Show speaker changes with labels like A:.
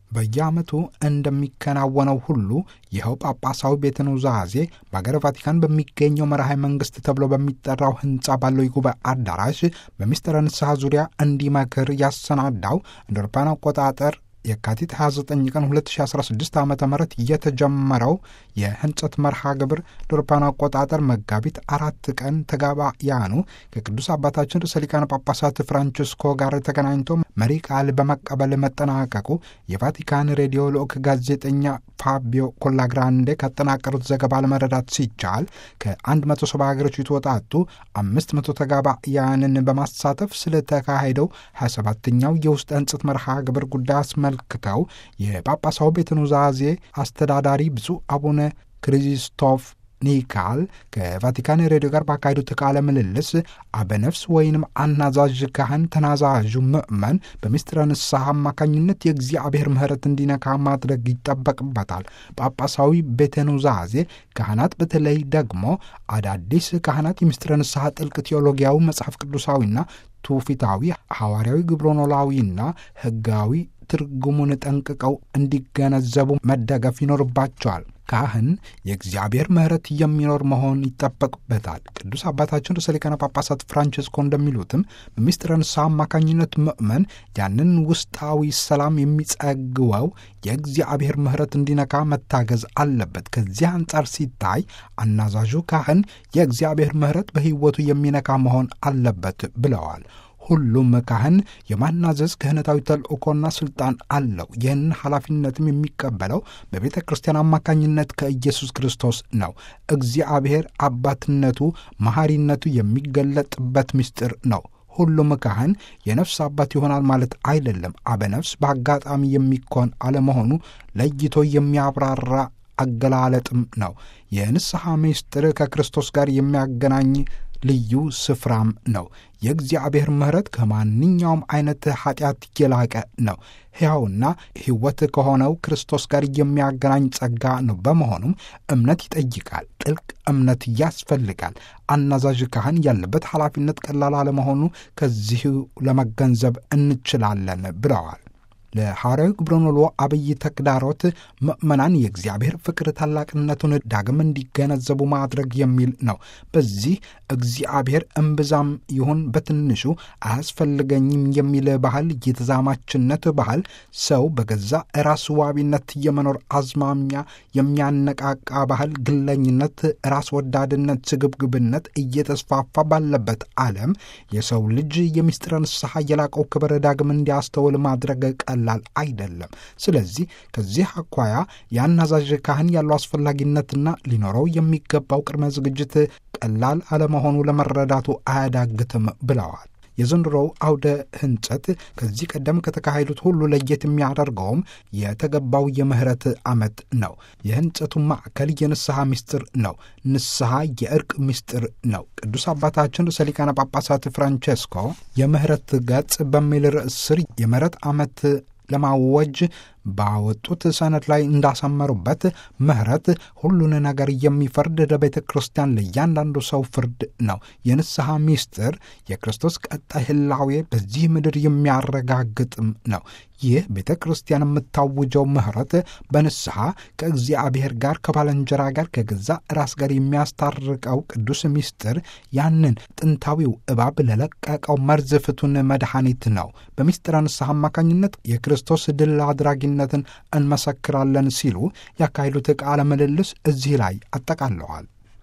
A: በየዓመቱ እንደሚከናወነው ሁሉ ይኸው ጳጳሳዊ ቤተ ኑዛዜ በአገረ ቫቲካን በሚገኘው መርሃ መንግሥት ተብሎ በሚጠራው ሕንፃ ባለው የጉባኤ አዳራሽ በሚስጥረ ንስሐ ዙሪያ እንዲመክር ያሰናዳው እንደ አውሮፓውያን አቆጣጠር የካቲት 29 ቀን 2016 ዓ ም የተጀመረው የህንጸት መርሃ ግብር ለአውሮፓውያን አቆጣጠር መጋቢት አራት ቀን ተጋባያኑ ከቅዱስ አባታችን ርዕሰ ሊቃነ ጳጳሳት ፍራንቺስኮ ጋር ተገናኝቶ መሪ ቃል በመቀበል መጠናቀቁ የቫቲካን ሬዲዮ ልዑክ ጋዜጠኛ ፋቢዮ ኮላግራንዴ ካጠናቀሩት ዘገባ ለመረዳት ሲቻል ከ170 ሀገሮች የተወጣጡ 500 ተጋባያንን በማሳተፍ ስለተካሄደው 27ኛው የውስጥ ህንጸት መርሃ ግብር ጉዳይ አስመልክተው የጳጳሳው ቤተ ኑዛዜ አስተዳዳሪ ብፁዕ አቡነ ክሪስቶፍ ኒካል ከቫቲካን ሬዲዮ ጋር ባካሄዱት ቃለ ምልልስ አበነፍስ ወይንም አናዛዥ ካህን ተናዛዡ ምእመን በምስጢረ ንስሐ አማካኝነት የእግዚአብሔር ምሕረት እንዲነካ ማድረግ ይጠበቅበታል። ጳጳሳዊ ቤተ ኑዛዜ ካህናት በተለይ ደግሞ አዳዲስ ካህናት የምስጢረ ንስሐ ጥልቅ ቴዎሎጊያዊ መጽሐፍ ቅዱሳዊና ትውፊታዊ ሐዋርያዊ ግብረኖላዊና ሕጋዊ ትርጉሙን ጠንቅቀው እንዲገነዘቡ መደገፍ ይኖርባቸዋል። ካህን የእግዚአብሔር ምሕረት የሚኖር መሆን ይጠበቅበታል። ቅዱስ አባታችን ርዕሰ ሊቃነ ጳጳሳት ፍራንቺስኮ እንደሚሉትም በምስጢረ ንስሐ አማካኝነት ምእመን ያንን ውስጣዊ ሰላም የሚጸግወው የእግዚአብሔር ምሕረት እንዲነካ መታገዝ አለበት። ከዚህ አንጻር ሲታይ አናዛዡ ካህን የእግዚአብሔር ምሕረት በሕይወቱ የሚነካ መሆን አለበት ብለዋል። ሁሉም ካህን የማናዘዝ ክህነታዊ ተልእኮና ስልጣን አለው። ይህን ኃላፊነትም የሚቀበለው በቤተ ክርስቲያን አማካኝነት ከኢየሱስ ክርስቶስ ነው። እግዚአብሔር አባትነቱ፣ መሐሪነቱ የሚገለጥበት ምስጢር ነው። ሁሉም ካህን የነፍስ አባት ይሆናል ማለት አይደለም። አበነፍስ በአጋጣሚ የሚኮን አለመሆኑ ለይቶ የሚያብራራ አገላለጥም ነው። የንስሐ ምስጢር ከክርስቶስ ጋር የሚያገናኝ ልዩ ስፍራም ነው። የእግዚአብሔር ምሕረት ከማንኛውም አይነት ኃጢአት የላቀ ነው። ሕያውና ሕይወት ከሆነው ክርስቶስ ጋር የሚያገናኝ ጸጋ ነው። በመሆኑም እምነት ይጠይቃል። ጥልቅ እምነት ያስፈልጋል። አናዛዥ ካህን ያለበት ኃላፊነት ቀላል አለመሆኑ ከዚሁ ለመገንዘብ እንችላለን ብለዋል። ለሐዋርያዊ ግብረኖሎ አብይ ተግዳሮት ምእመናን የእግዚአብሔር ፍቅር ታላቅነቱን ዳግም እንዲገነዘቡ ማድረግ የሚል ነው። በዚህ እግዚአብሔር እምብዛም ይሁን በትንሹ አያስፈልገኝም የሚል ባህል፣ የተዛማችነት ባህል ሰው በገዛ ራስ ዋቢነት የመኖር አዝማሚያ የሚያነቃቃ ባህል፣ ግለኝነት፣ ራስ ወዳድነት፣ ስግብግብነት እየተስፋፋ ባለበት ዓለም የሰው ልጅ የምስጢረ ንስሐ የላቀው ክብር ዳግም እንዲያስተውል ማድረግ ቀላል አይደለም። ስለዚህ ከዚህ አኳያ የአናዛዥ ካህን ያለው አስፈላጊነትና ሊኖረው የሚገባው ቅድመ ዝግጅት ቀላል አለመሆኑ ለመረዳቱ አያዳግትም ብለዋል። የዘንድሮው አውደ ህንጸት ከዚህ ቀደም ከተካሄዱት ሁሉ ለየት የሚያደርገውም የተገባው የምህረት ዓመት ነው። የህንጸቱ ማዕከል የንስሐ ምስጢር ነው። ንስሐ የእርቅ ምስጢር ነው። ቅዱስ አባታችን ርዕሰ ሊቃነ ጳጳሳት ፍራንቼስኮ የምህረት ገጽ በሚል ርዕስ ስር የምህረት ዓመት ለማወጅ ባወጡት ሰነድ ላይ እንዳሰመሩበት ምህረት ሁሉን ነገር የሚፈርድ ለቤተ ክርስቲያን ለእያንዳንዱ ሰው ፍርድ ነው። የንስሐ ምስጢር የክርስቶስ ቀጣይ ህላዌ በዚህ ምድር የሚያረጋግጥም ነው። ይህ ቤተ ክርስቲያን የምታውጀው ምህረት በንስሐ ከእግዚአብሔር ጋር ከባልንጀራ ጋር ከገዛ ራስ ጋር የሚያስታርቀው ቅዱስ ምስጢር ያንን ጥንታዊው እባብ ለለቀቀው መርዝ ፍቱን መድኃኒት ነው። በምስጢረ ንስሐ አማካኝነት የክርስቶስ ድል አድራጊነትን እንመሰክራለን ሲሉ ያካሄዱት ቃለ ምልልስ እዚህ ላይ አጠቃለዋል።